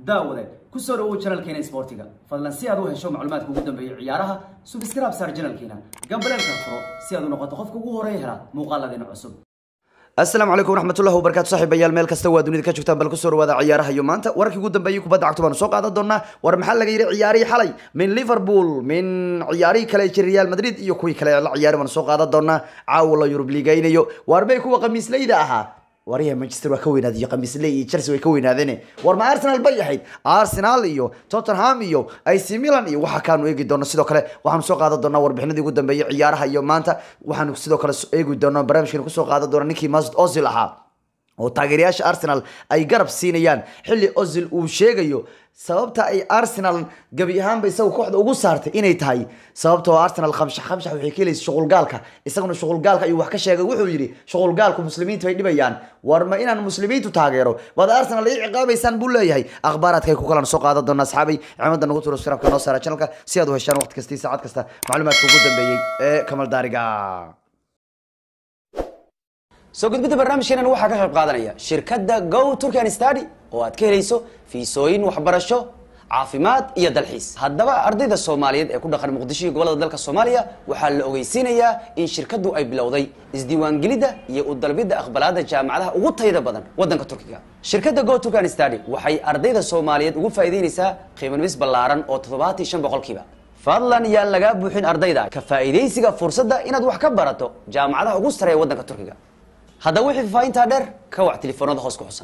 daawade ku soo dhawow janalkeena isboortiga fadlan si aad u hesho macluumaadka ugu dambeeya ciyaaraha subscribe saar janalkeena gambaleelka furo si aad u noqoto qofka ugu horeeya hela muuqaaladeena cusub asalaamu calaykum waraxmatullahi wabarakaatu saaxiibayaal meel kasta waa dunida ka joogtaan bal kusoo dhawaada ciyaaraha iyo maanta wararkii ugu dambeeyay kubadda cagta baanu soo qaadan doonaa war maxaa laga yidhi ciyaarihii xalay min liverpool min ciyaarihii kale ee jiray real madrid iyo kuwii kale ee la ciyaari baanu soo qaadan doonaa caawa la yurub liigaynayo waar bay kuwa khamiisleyda ahaa waryaha manchester waa ka weynaaday iyo khamiisley iyo chelsea way ka weynaadeen war ma arsenal bay ahayd arsenal iyo tottenham iyo ac milan iyo waxa kaanu eegi doona sidoo kale waxaanu soo qaadan doonaa warbixinadii ugu dambeeyay ciyaaraha iyo maanta waxaanu sidoo kale eegi doonaa barnaamijkeena kusoo qaadan doona ninkii masud ozil ahaa oo taageerayaasha arsenal ay garab siinayaan xilli ozil uu sheegayo sababta ay arsenal gabi ahaanba isagu kooxda ugu saartay inay tahay sababtoo arsenal khamshax khamshax waxay ka helaysa shuqulgaalka isaguna shuqulgaalka ayuu wax ka sheegay wuxuu yidhi shuqulgaalku muslimiintu bay dhibayaan war ma inaan muslimiintu taageero waad arsenal ii ciqaabaysaan buu leeyahay akhbaaraadkay ku kalan soo qaadan doonaa asxaabay cimadda nagu turo sirabka noo saara channelka si aad u heshaan waqti kasta iyo saacad kasta macluumaadka ugu dambeeyey ee kamal daariga soo gudbidda barnaamijkeenan waxaa ka qayb qaadanaya shirkadda go turkan study oo aad ka helayso fiisooyin waxbarasho caafimaad iyo dalxiis haddaba ardayda soomaaliyeed ee ku dhaqan muqdisho iyo gobolada dalka soomaaliya waxaa la ogeysiinayaa in shirkaddu ay bilowday isdiiwaangelidda iyo u dalbidda aqbalaadda jaamacadaha ugu tayada badan waddanka turkiga shirkadda go turkan study waxay ardayda soomaaliyeed ugu faa'iideynaysaa qiimanumis ballaaran oo toddobaatan shan boqolkiiba fadlan yaan lagaa buuxin ardayda ka faa'iidaysiga fursadda inaad wax ka barato jaamacadaha ugu sareeya waddanka turkiga haddaba wixii faafahintaa dheer ka wac telefoonada hoos ku xusan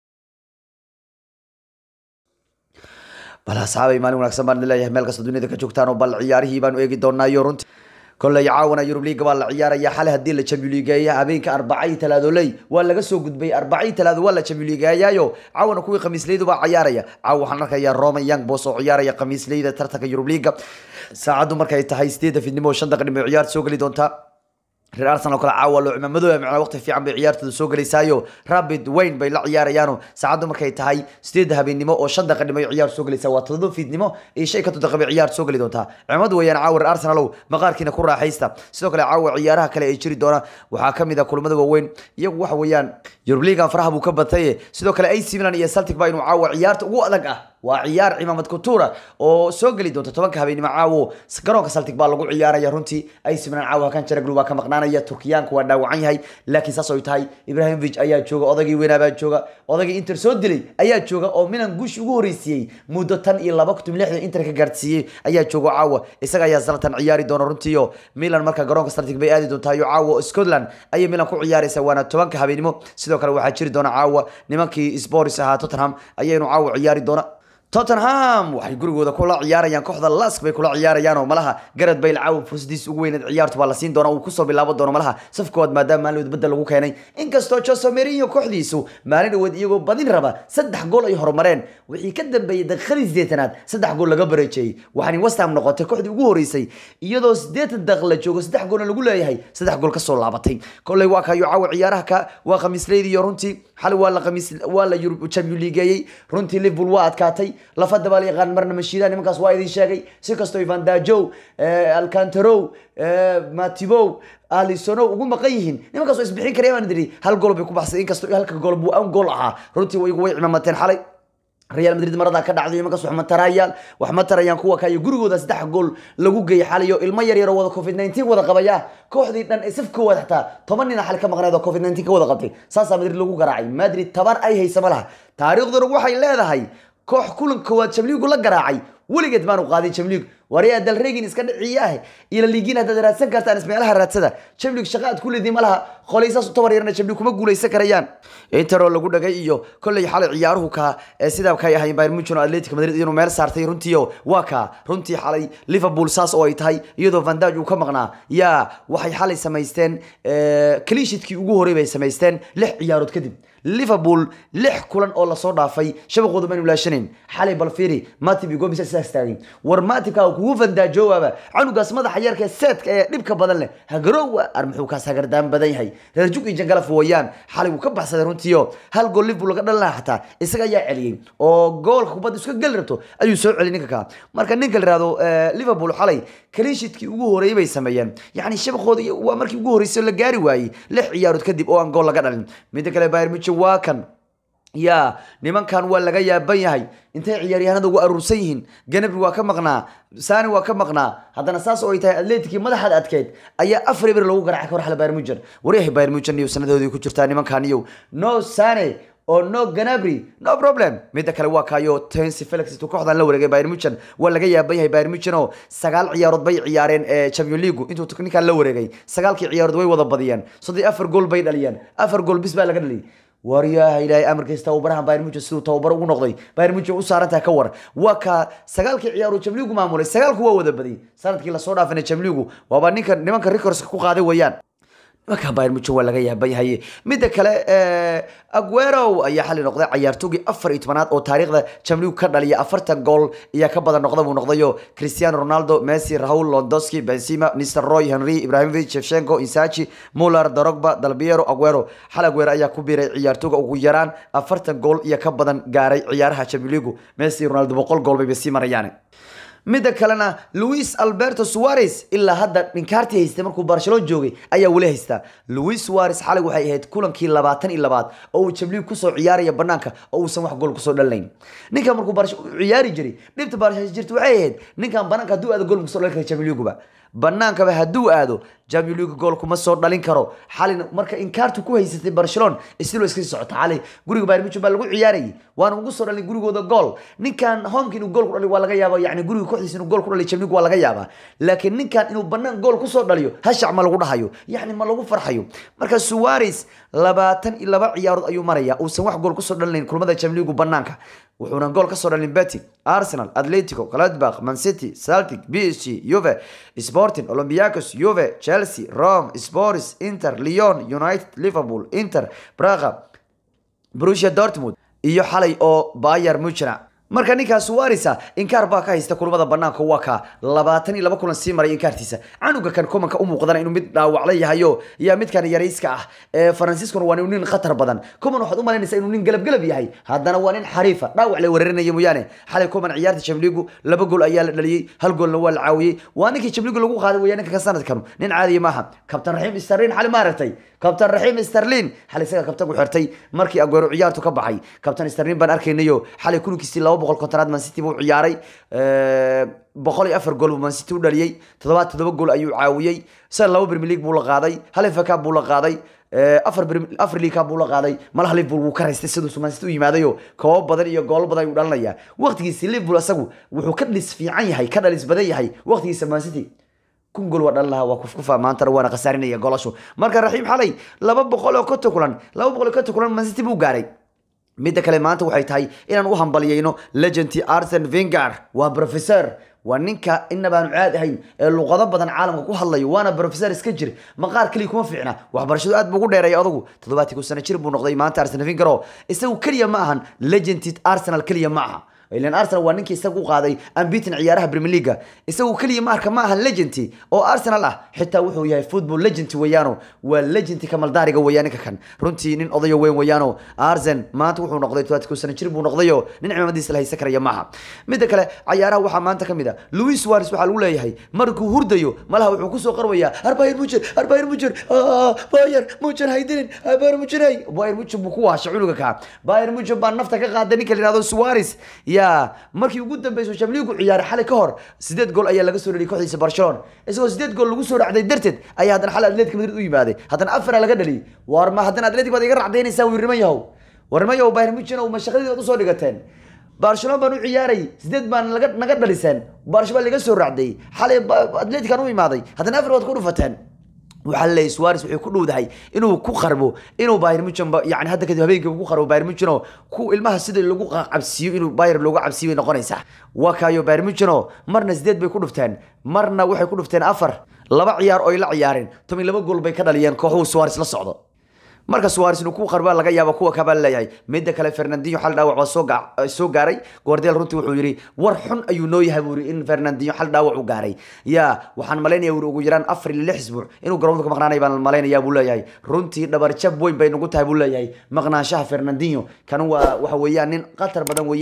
bal asxaabay maalin wanaagsan baan idin leeyahay meel kasta dunida ka joogtaan oo bal ciyaarihii baanu eegi doonaayo runti kolley caawana yurub liiga baa la ciyaaraya xale haddii la jambiligeeya habeenka arbacay talaadoley waa laga soo gudbay arbacay talaado waa la jambiligeeyaayo caawana kuwii khamiisleydu baa ciyaaraya caawa waxaan arkayaa roman young boss oo ciyaaraya khamiisleyda tartanka yurub liiga saacaddu markay tahay sideedda fidnimo shan daqiiqnimo ciyaarta soo geli doontaa reer arsenal oo kale caawa loo cimaamado macnaa waqti fiican bay ciyaartooda soo gelaysaayo rapid wayne bay la ciyaarayaano saacaddu markay tahay sideedda habeennimo oo shan daqiiqnimo ay ciyaar soo gelaysaa waa todoba fiidnimo iyo shan ka daqiiqo bay ciyaar soo geli doontaa cimaamadu weeyaan caawa reer arsenalow maqaarkiina ku raaxaysta sidoo kale caawa ciyaaraha kale ay jiri doona waxaa ka mid ah kulamada waaweyn iyagu waxa weeyaan yurub liigan faraha buu ka bataye sidoo kale ac milan iyo celtic baa inuu caawa ciyaarta ugu adag ah waa ciyaar cimaamad kutura oo soo geli doonta tobanka habeenimo caawo garoonka celtic baa lagu ciyaaraya runtii ac milan caawa hakan jaraglu baa ka maqnaanaya turkiyaanku waa dhaawacan yahay laakiin saas ay tahay ibrahimovic ayaa jooga odagii weynaa baa jooga odagii inter soo dilay ayaa jooga oo milan guushi ugu horeysiiyey muddo tan iyo laba kutum lixdan inter ka gaarsiiyey ayaa jooga caawa isaga ayaa zalatan ciyaari doona runtiio milan marka garoonka celtic bay aadi doontayo caawa scotland ayay milan ku ciyaaraysa waana tobanka habeenimo sidoo kale waxaa jiri doona caawa nimankii sporis ahaa tottenham ayaynu caawa ciyaari doona tottenham waxay gurigooda kula ciyaarayaan kooxda lask bay kula ciyaarayaan oo malaha garad bayl caawa fursadiis ugu weyneed ciyaartu baa la siin doona uu kusoo bilaabo doono malaha safkoowaad maadaama maalin dhaweed badda lagu keenay inkastoo jose mourinho kooxdiisu maalin dhaweed iyagoo badin raba saddex gool ay horumareen wixii ka dambeeyey daqiiqadii sideetanaad saddex gool laga bareejeeyey waxaana west ham noqotay kooxdii ugu horeysay iyadoo sideetan daqiiq la joogo saddex goolna lagu leeyahay saddex gool kasoo laabatay kolley waa kayo caawa ciyaaraha ka waa khamiisleydi iyo runtii xali waa la khamiis waa la yurub champion liigeeyey runtii liverpool waa adkaatay lafada baa la yaqaan marna mashiida nimankaas waa idin sheegay si kastoo ivan dajow alcantarow matibow alisonow ugu maqan yihiin nimankaas waa isbixin karaya baan idiri hal gool bay ku baxsay inkastoo halka gool buu an gool ahaa runtii iyagu way cimaamateen xalay real madrid maradaa ka dhacday nimankaas wax ma tarayaan wax ma tarayaan kuwa kayo gurigooda saddex gool lagu geeyay xaliyo ilmo yar yar oo wada covid 19 wada qabaya kooxdii dhan ee saf koowaad xataa toban nin xali ka maqneed oo covid 19 ka wada qabtay saasaa madrid lagu garaacay madrid taban ay haysa ma laha taariikhduna waxay leedahay koox kulan koowaad jamliigu la garaacay weligeed baanu qaadin jamliig waryaa dalregin iska dhiciyaah ila liigin haddaad raadsan kartaan ismeelaha raadsada jamlig shaqa aad ku leediin ma laha qolaysaas u tabar yarna jamlig kuma guulaysan karayaan interoo lagu dhagay iyo kolley xalay ciyaaruhu kaa ee sidaa kay ahayn bayern munchen oo atletic madrid inuu meel saartay runtiio waa kaa runtii xalay liverpool saas oo ay tahay iyadoo vandaj uu ka maqnaa yaa waxay xalay samaysteen kaliishidkii ugu horey bay samaysteen lix ciyaarood kadib liverpool lix kulan oo lasoo dhaafay shabaqooda maynu laashanayn xalay balfiri matib iyo gomis sidaas taagay war matibka kugu fandaajowaaba canugaas madaxa yarka ee seedka ee dhibka badan leh hagaroowa ar muxuu kaas hagardaan badan yahay reer jug iyo jangalaf weeyaan xalay wuu ka baxsaday runtiio hal gool liverpool laga dhalin lahaa xataa isaga ayaa celiyey oo goolka kubadda iska geli rabto ayuu soo celiyay ninka kaa marka ninka la yihahdo liverpool xalay kaliishidkii ugu horeeyey bay sameeyeen yacni shabaqooda waa markii ugu horreysay la gaari waayey lix ciyaarood kadib oo aan gool laga dhalin midda kale bayern munchen waa kan ya nimankan waa laga yaaban yahay intay ciyaaryahanada ugu aruursan yihiin ganabri waa ka maqnaa sani waa ka maqnaa haddana saas oo ay tahay atleticii madaxaad adkeyd ayaa afar eber lagu garacay kooxda bayern mujen waryahay bayern mujen iyo sanadoodii ku jirtaa nimankan iyo no sane oo no ganabri no problem midda kale waa kaayo tensi felix intuu kooxdan la wareegay bayern muchen waa laga yaaban yahay bayern muchen oo sagaal ciyaarood bay ciyaareen ee champion league intuu ninkan la wareegay sagaalkii ciyaarood way wada badiyeen soddon afar gool bay dhaliyeen afar gool bis baa laga dhaliyay waryaha ilaahay amarkiisa tababarahan bayern muchen siduu tababar ugu noqday bayern muchen u saarantaha ka war waa ka sagaalkii ciyaaruu jamligu maamulay sagaalku waa wada badiyay sanadkii lasoo dhaafina jamligu waaba ninka nimanka records ku qaaday weeyaan nimanka bayern muchen waa laga yaaban yahay midda kale aguero ayaa xali noqday cayaartoogii afar iyo tobanaad oo taariikhda jamligu ka dhaliya afartan gool ayaa ka badan noqda buu noqdayo cristiano ronaldo messi raul londoski benzema nistelroy henry ibrahimovic shevchenko insachi muller drogba dalbiero aguero xal aguero ayaa ku biiray ciyaartooga ugu yaraan afartan gool iyo ka badan gaaray ciyaaraha jamligu messi iyo ronaldo boqol gool bayba sii marayaan midda kalena luis alberto suarez ilaa hadda dhinkaartii haystay markuu barcelona joogay ayaa weli haystaa luis suarez xalay waxay ahayd kulankii labaatan iyo labaad oo uu jabliig kusoo ciyaaraya banaanka oo uusan wax gool kusoo dhalinayn ninkan markuu ciyaari jiray dhibta barcelona jirta waxay ahayd ninkan banaanka hadduu aado gool kusoo dhalin kara jabliiguba banaankaba hadduu aado champion league gool kuma soo dhalin karo xalin marka inkaartu ku haysatay barcelona isilo iska sii socota xalay guriga bayern munchen baa lagu ciyaarayay waana ugu soo dhalin gurigooda gool ninkan homka inuu gool ku dhaliyo waa laga yaaba yani guriga kooxdiisa inuu gool ku dhaliyo champion league waa laga yaabaa laakiin ninkan inuu banaan gool kusoo dhaliyo hashac ma lagu dhahayo yani ma lagu farxayo marka suarez labaatan iyo laba ciyaarood ayuu maraya uusan wax gool kusoo dhalinayn kulmada champion league banaanka wuxuuna gool kasoo dhalin beti arsenal atletico gladbach mancity celtic b s g juve sporting olympiacos juve chelsea rome spors inter leon united liverpool inter braga brusia dortmund iyo xalay oo bayer muchena marka ninkaa suarisa inkaar baa ka haysta kulmada banaanka waa ka labaatan iyo laba kulan sii maray inkaartiisa canuga kan kumanka u muuqdana inuu mid dhaawacla yahayo yaa midkan yarayska ah ee faransiiskuna waa nin khatar badan kuman waxaad u malaynaysaa inuu nin galabgalab yahay haddana waa nin xariifa dhaawac la weerarinaya mooyaane xalay kuman ciyaarta jamligu laba gool ayaa la dhaliyey hal goolna waa la caawiyey waa ninkii jamligu lagu qaaday weeyaa ninka ka sanadkanu nin caadiya maaha kabtan raxiim sterlin xali ma aragtay kabtan raxiim sterlin xalay isaga kabtanku xirtay markii aguero ciyaartu ka baxay kabtan sterlin baan arkaynayo xalay kulankiisii laba boqol kontonaad man city buu ciyaaray boqol iyo afar gool buu man city u dhaliyey toddobaad toddoba gool ayuu caawiyey san laba premier league buu la qaaday hal FA Cup buu la qaaday afar afar league cup buu la qaaday malaha liverpool wuu ka raystay siduu man city u yimaadayo koobo badan iyo goolo badan ayuu dhalinayaa waqtigiisi liverpool asagu wuxuu ka dhalis fiican yahay ka dhalis badan yahay waqtigiisa man city kun gool waa dhalin lahaa waa kufkufa maantana waana khasaarinaya golashu marka raxiim xalay laba boqol oo konton kulan laba boqol oo konton kulan man city buu gaaray midda kale maanta waxay tahay inaan u hambaliyeyno legendy arsen vingar waa professor waa ninka inabaanu caad ahayn ee luqado badan caalamka ku hadlayo waana professor iska jir maqaar keliya kuma fiicna waxbarashadu aad buu ugu dheereeya adugu toddobaadkii ku sano jir buu noqday maanta arsen vingaro isagu keliya ma ahan legendy arsenal keliya ma aha ilan arsenal waa ninkii isaga u qaaday ambitin ciyaaraha premier league isagu keliya marka ma ahan legendy oo arsenal ah xitaa wuxuu yahay football legend weeyaano waa legendy kamaldaariga weeyaan ninka kan runtii nin odayo weyn weeyaano arsen maanta wuxuu noqday todobaadkii sano jir buu noqdayo nin cimaamadiisa la haysan karaya maaha midda kale cayaaraha waxaa maanta ka mid a louis suarez waxaa lagu leeyahay markuu hurdayo malaha wuxuu kusoo qarwayaa arbayer mujer arbayer mujer bayer mujer haydinin bayer mujer hay bayer mujer buu ku waashay cunuga kaa bayer mujer baa nafta ka qaaday ninka la yihahdo suarez ya markii ugu dambeysay chamligu ciyaaray xalay ka hor sideed gool ayaa laga soo dhaliyay kooxdiisa barcelona isagoo sideed gool lagu soo racday darteed ayaa haddana xalay atletic madrid u yimaaday haddana afara laga dhaliyay war ma haddana atletic baad iga racdaynaysaa wiir niman yahow war niman yahow bayern munchen oo mashaqadii baad usoo dhigateen barcelona baan u ciyaaray sideed baan laga naga dhaliseen barsh baa laga soo racday xalay atletic aan u imaaday haddana afar baad ku dhufateen waxaa laleeyahy suarez wuxuu ku dhowdahay inuu ku qarbo inuu bayern munchen yani hadda kadib habeenkii ku qarbo bayern munchen oo ku ilmaha sida lagu cabsiiyo inuu bayern loogu cabsiyo bay noqonaysaa waa kaayo bayern munchen oo marna sideed bay ku dhufteen marna waxay ku dhufteen afar laba ciyaar oo ay la ciyaareen toban laba gool bay ka dhaliyeen kooxuhu suarez la socdo marka suarez inuu ku qarbaa laga yaaba kuwa kabaa leeyahay midda kale fernandinho xal dhaawac baa soo soo gaaray guardiola runtii wuxuu yidhi war xun ayuu noo yahay buu yidhi in fernandinho xal dhaawac u gaaray ya waxaan malaynaya wuri ugu yaraan afar iyo lix isbuuc inuu garoonka ka maqnaanay baan malaynayaa buu leeyahay runtii dhabarjab weyn bay nagu tahay buu leeyahay maqnaanshaha fernandinho kan waa waxa weeyaan nin qatar badan weeyaan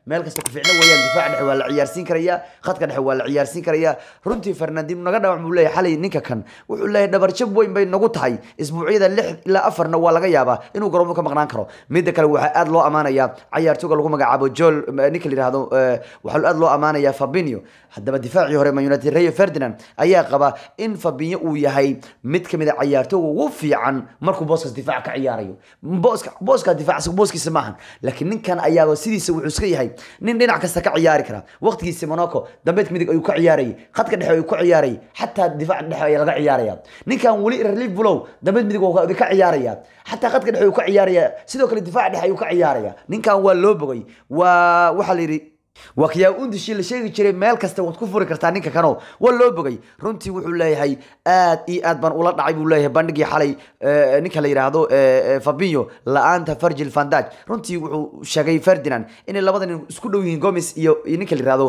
meel kasta ku fiicna weeyaan difaaca dhexe waa la ciyaarsiin karaya khadka dhexe waa la ciyaarsiin karaya runtii fernandino naga dhawac buu leeyahay xalay ninka kan wuxuu leeyahay dhabarjab weyn bay nagu tahay isbuucyada lix ilaa afarna waa laga yaabaa inuu garoomo ka maqnaan karo midda kale waxaa aad loo amaanaya cayaartooga lagu magacaabo joel ninka la yihahdo waxaa aad loo amaanaya fabinio haddaba difaacii hore man united rayo ferdinand ayaa qaba in fabinyo uu yahay mid kamid a cayaartooga ugu fiican markuu booskaas difaac ka ciyaarayo booska booska difaac booskiisa maahan laakiin ninkan ayaaba sidiisa wuxuu iska yahay nin dhinac kasta ka ciyaari kara waqtigiisa monaco dambeedka midig ayuu ka ciyaarayay khadka dhexe ayuu ka ciyaarayay xataa difaaca dhexe ayaa laga ciyaaraya ninkan weli liverpool dambeed midig waa ka ciyaaraya xataa khadka dhexe ayuu ka ciyaaraya sidoo kale difaaca dhexe ayuu ka ciyaaraya ninkan waa loo bogay waa waxaa la yidhi waa kiyaa undishi la sheegi jiray meel kasta waad ku furi kartaa ninka kano waa loo bogay runtii wuxuu leeyahay aad iyo aad baan ula dhacay buu leeyahay bandhigii xalay ninka la yidhaahdo fabinho la-aanta virgil vandaj runtii wuxuu sheegay ferdinand inay labada nin isku dhow yihiin gomes iyo ninka la yihahdo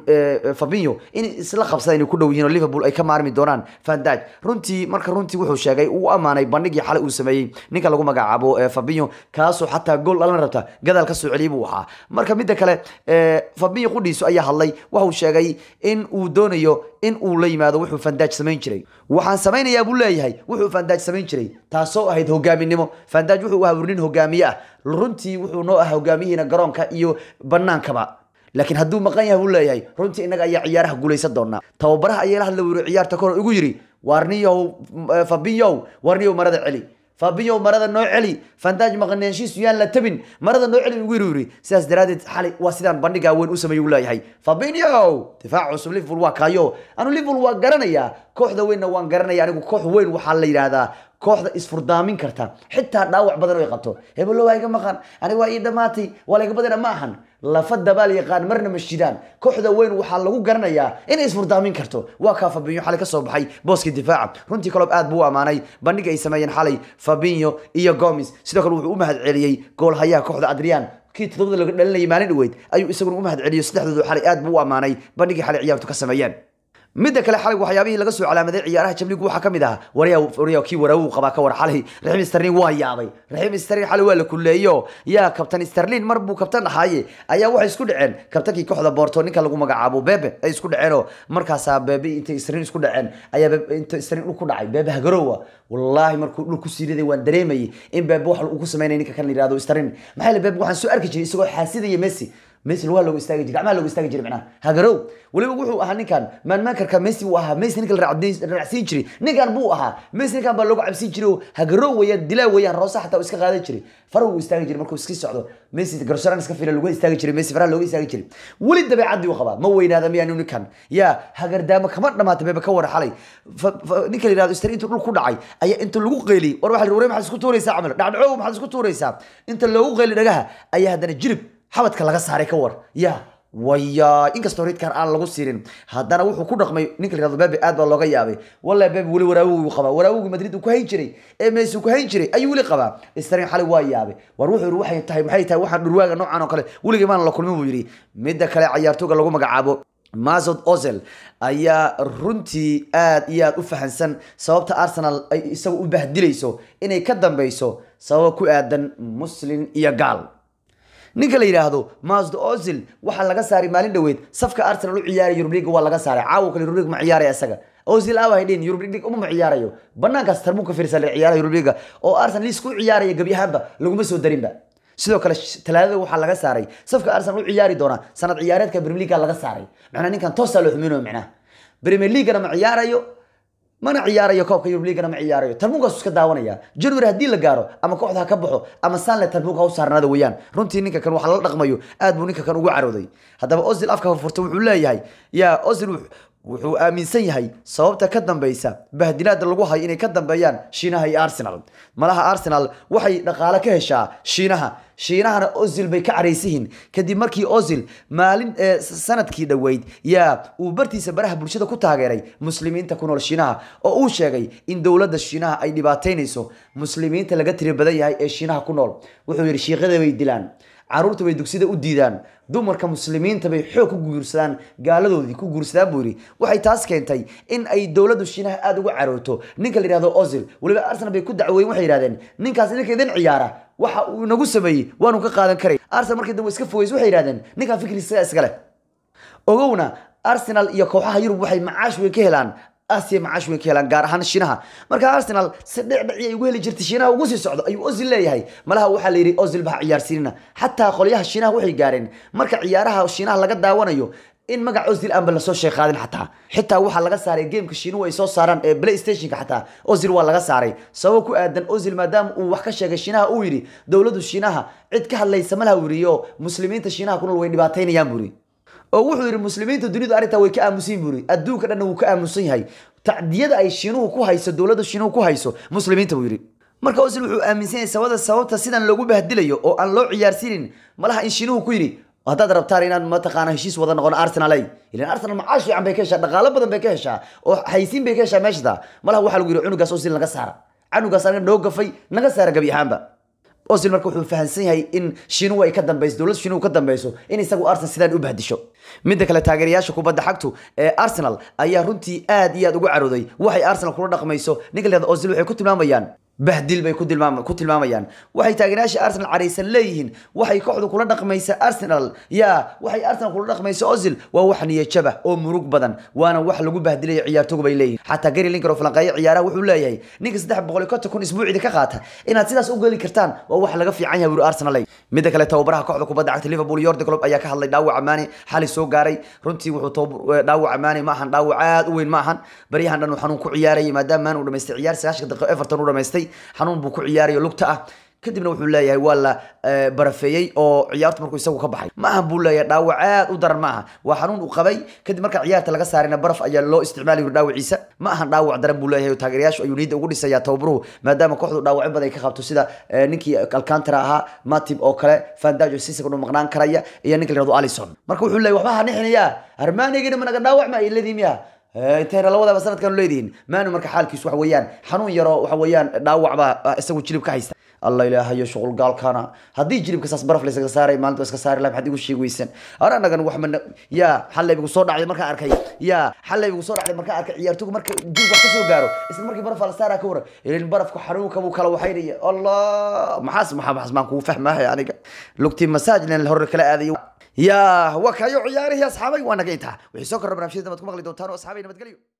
fabinho in isla qabsada inay ku dhow yihiin oo liverpool ay ka maarmi doonaan vandaj runtii marka runtii wuxuu sheegay uu ammaanay bandhigii xalay uu sameeyey ninka lagu magacaabo fabinho kaasoo xataa gool dhalan rabta gadaal ka soo celiyay buu ahaa marka midda kale fabinho qudhiisu ayaa hadlay waxuu sheegay in uu doonayo in uu la yimaado wuxuu fandaaj samayn jiray waxaan samaynayaa buu leeyahay wuxuu fandaaj samayn jiray taasoo ahayd hogaaminimo fandaaj wuxuu ahaa nin hogaamiye ah runtii wuxuu noo ahaa hogaamiyihiina garoonka iyo banaankaba laakiin hadduu maqan yahay buu leeyahay runtii innaga ayaa ciyaaraha guulaysan doonaa tababaraha ayaa la hadla wuri ciyaarta kahor igu yidhi waarniyow fabinyow waarniyow marada celi fabinyo marada noo celi fandaaj maqnaanshiisu yaan la tabin marada noo celi ugu yiri sidaas daraadeed xalay waa sidaan bandhigaa weyn u sameeyay uu leeyahay fabinyo difaac cusub liverpool waa kaayo anu liverpool waa garanayaa kooxda weynna waan garanaya anigu koox weyn waxaa la yidhaahdaa kooxda isfurdaamin karta xitaa dhaawac badan oo ay qabto hebelo waa iga maqan aniga waa ii dhamaatay waa layga badana ma ahan lafa dabaal yaqaan marna ma shidaan kooxda weyn waxaa lagu garanayaa inay isfurdaamin karto waa kaa fabinyo xalay ka soo baxay booskii difaaca runtii kalob aad buu u ammaanay bandhiga ay sameeyeen xalay fabinyo iyo gomes sidoo kale wuxuu u mahad celiyey goolhayaha kooxda adrian kii todobada laga dhalinayay maalin dhaweyd ayuu isaguna u mahad celiyo saddexdoodu xalay aad buu u ammaanay bandhigii xalay ciyaartu ka sameeyeen midda kale xalay waxyaabihii laga soo calaamaday ciyaaraha jamligu waxaa kamid ahaa waryaa kii waraawu qabaa ka war xalay raxiim sterlin waa yaabay raxiim sterlin xalay waa la kulleeyo yaa kabtan sterlin mar buu kabtan ahaaye ayaa waxay isku dhaceen kabtankii kooxda boorto ninka lagu magacaabo bebe ay isku dhaceenoo markaasaa bebe intay sterlin isku dhaceen ayaa inta sterlin dhul ku dhacay bebe hagarowa wallaahi markuu dhul ku siiriday waan dareemayay in bebe wax uu ku sameynaya ninka kan la yihahdo sterlin maxaa yeele bebe waxaan soo arki jiray isagoo xaasidaya messi messi lugaha looga istaagi jiray gacmaha looga istaagi jiray macnaha hagarow weliba wuxuu ahaa ninkan maanmaankarka messi buu ahaa messi ninka la raacsiin jiray ninkan buu ahaa messi ninkan baa looga cabsiin jiray oo hagarow weeyaan dilaa weeyaan roosa xataa uu iska qaadan jiray farahu uu istaagi jiray markuu iska socdo messi garsaraan iska fila lugaha istaagi jiray messi faraha looga istaagi jiray weli dabeecadii uu qabaa ma weynaada miyaanu ninkan yaa hagardaamo kama dhamaata bebe ka wara xalay ninka la yihahdo istari intuu dhul ku dhacay ayaa inta lagu qeyliyey war waxa la ware maxaad isku tuuraysaa camal dhacdhacow maxaad isku tuuraysaa inta loogu qeyli dhagaha ayaa haddana jirib xabadka laga saaray ka war ya waya inkastoo ridkan aan lagu siinin haddana wuxuu ku dhaqmay ninka la yihahdo bebe aad baa looga yaabay wallahi bebe weli waraawiguu qabaa waraawigii madrid uu ku hayn jiray ee messi uu ku hayn jiray ayuu weli qabaa starin xalay waa yaabay war wuxuu yidhi waxay tahay maxay tahay waxaan dhurwaaga noocan oo kale weligii maana la kulmin buu yidhi midda kale cayaartooga lagu magacaabo mazod ozel ayaa runtii aad iyo aad u fahansan sababta arsenal ay isaga u bahdilayso inay ka dambeyso sababa ku aadan muslin iyo gaal ninka la yidhaahdo masd ozil waxaa laga saaray maalin dhoweed safka arsenal u ciyaaraya yurub league waa laga saaray caawa kale yurub league ma ciyaaraya isaga ozil aawa haydhin yurub league uma ma ciyaarayo banaankaas tarbuun ka fiirsan ciyaaraha yurub league oo arsenal liis ku ciyaaraya gebi ahaanba laguma soo darinba sidoo kale talaadada waxaa laga saaray safka arsenal u ciyaari doona sanad ciyaareedka premier league laga saaray macnaa ninkan toosaa loo xuminayo macnaha premier leaguena ma ciyaarayo mana ciyaarayo koobka yurub leaguena ma ciyaarayo tarbuunkaasu iska daawanaya january haddii la gaaro ama kooxda ha ka baxo ama sanle tarbuunka ha u saarnaada weeyaan runtii ninka kan waxa lala dhaqmayo aad buu ninka kan ugu carooday haddaba ozil afka furfurta wuxuu leeyahay yaa ozil wuxuu aaminsan yahay sababta ka dambeysa bahdilaada lagu hayo inay ka dambeeyaan shiinaha iyo arsenal malaha arsenal waxay dhaqaale ka heshaa shiinaha shiinahana ozil bay ka caraysihiin kadib markii ozil maalin sanadkii dhoweyd yaa uu bartiisa baraha bulshada ku taageeray muslimiinta ku nool shiinaha oo uu sheegay in dowladda shiinaha ay dhibaataynayso muslimiinta laga tiri badan yahay ee shiinaha ku nool wuxuu yidhi shiiqada bay dilaan caruurta bay dugsida u diidaan dumarka muslimiinta bay xoog ku guursadaan gaaladoodii ku guursadaan buu yidhi waxay taas keentay in ay dowladdu shiinaha aada uga carooto ninka la yihahdo ozil weliba arsenal bay ku dacweeyen waxay yidhahdeen ninkaas ninka idin ciyaara waxa uu nagu sameeyey waanu ka qaadan karay arsenal markii dambe iska fogeys waxay yidhahdeen ninkan fikriisa iska leh ogowna arsenal iyo kooxaha yurub waxay macaash weyn ka helaan asiya macaash weyn ka helaan gaar ahaan shiinaha marka arsenal si dhicdhici ay ugu heli jirtay shiinaha ugu sii socdo ayuu ozil leeyahay malaha waxaa la yidhi ozil baa ciyaarsiinina xataa qolyaha shiinaha waxay gaareen marka ciyaaraha shiinaha laga daawanayo in magac ozil aanba lasoo sheeqaadin xataa xitaa waxaa laga saaray gameka shiinuhu ay soo saaraan ee playstationka xataa ozil waa laga saaray sabab ku aadan ozil maadaama uu wax ka sheegay shiinaha uu yidhi dowladdu shiinaha cid ka hadlaysa malaha uu yidhi oo muslimiinta shiinaha ku nool way dhibaataynayaan buu yidhi oo wuxuu yidhi muslimiinta dunidu arrintaa way ka aamusan buu yidhi adduunka dhanna wuu ka aamusan yahay tacdiyada ay shiinuhu ku hayso dowladda shiinuhu ku hayso muslimiinta buu yidhi marka ozil wuxuu aaminsan yahay sababta sababta sidan loogu bahdilayo oo aan loo ciyaarsiinin malaha in shiinuhu ku yidhi haddaad rabtaan inaan mataqaana heshiis wada noqono arsenal ay ilan arsenal macaash fiican bay ka heshaa dhaqaalo badan bay ka heshaa oo haysiin bay ka heshaa meeshada malaha waxaa lagu yidhi cunugaas ozil naga saara canugaas anaga noo gafay naga saara gabi ahaanba ozil marka wuxuu fahamsan yahay in shiinuhu ay ka dambeyso dowlad shiinuhu ka dambeyso in isagu arsenal sidaan u bahdisho midda kale taageerayaasha kubadda xagtu ee arsenal ayaa runtii aad iyo aad ugu carooday waxay arsenal kula dhaqmayso ninka leeda ozil waxay ku tilmaamayaan bahdil bay ku tilmaam ku tilmaamayaan waxay taageerayaasha arsenal caraysan leeyihiin waxay kooxdu kula dhaqmaysa arsenal yaa waxay arsenal kula dhaqmaysa ozil waa wax niyajaba oo murug badan waana wax lagu bahdilayo ciyaartoygu bay leeyihin xataa gary linker oo falanqeeyo ciyaaraha wuxuu leeyahay ninka saddex boqol iyo konton kun isbuucida ka qaata inaad sidaas u geli kartaan waa wax laga fiican yahay wuri arsenal midda kale tababaraha kooxda kubadda cagta liverpool yordi club ayaa ka hadlay dhaawaca maani xali soo gaaray runtii wuxuu dhaawaca maani ma ahan dhaawac aad u weyn ma ahan baryahan dhan uu xanuun ku ciyaarayay maadaama maani uu dhamaystay ciyaar sagaashanka daqiiqo everton u dhamaystay xanuun buu ku ciyaarayo lugta ah kadibna wuxuu leeyahay waa la barafeeyey oo ciyaartu markuu isagu ka baxay ma ahan buu leeyahay dhaawac aad u daran ma aha waa xanuun uu qabay kadib marka ciyaarta laga saarayna baraf ayaa loo isticmaali yiri dhaawaciisa ma ahan dhaawac daran buu leeyahay taageerayaashu ayuu niyadda ugu dhisayaa tababaruhu maadaama kooxdu dhaawacyo badan ay ka qabto sida ninkii alcantara ahaa matib oo kale fandajo sisak uu maqnaan karaya iyo ninka la yirahdo alison marka wuxuu leeyahay waxba ha nixinayaa armaanigina ma naga dhaawac ma ay leediin miya intayna lawadaba sanadkan leedihiin maanu marka xaalkiisu waxa weeyaan xanuun yaro waxa weeyaan dhaawac baa isagu jilib ka haysta alla ilaahayo shuqul gaalkana haddii jilibka saas baraf la isaga saaray maalinta iska saari laha maxaad igu sheegi weysan ar anagan wax mana yaa xalay igu soo dhacday markaan arkay yaa xalay igu soo dhacday markaan arkay ciyaartoygu marka jilib wax ka soo gaaro isla markii baraf la saaraa ka waran ilin barafka xanuunka buu kala waxaynaya allah maxaas maxaa maxaas maan kugu fahmahay aniga lugtii masaajlen hore kala aadayo يا وكايو عياري يا اصحابي وانا قيتها وحي سوكر برنامج دمت كم غلي دوتانو اصحابي نبتقليو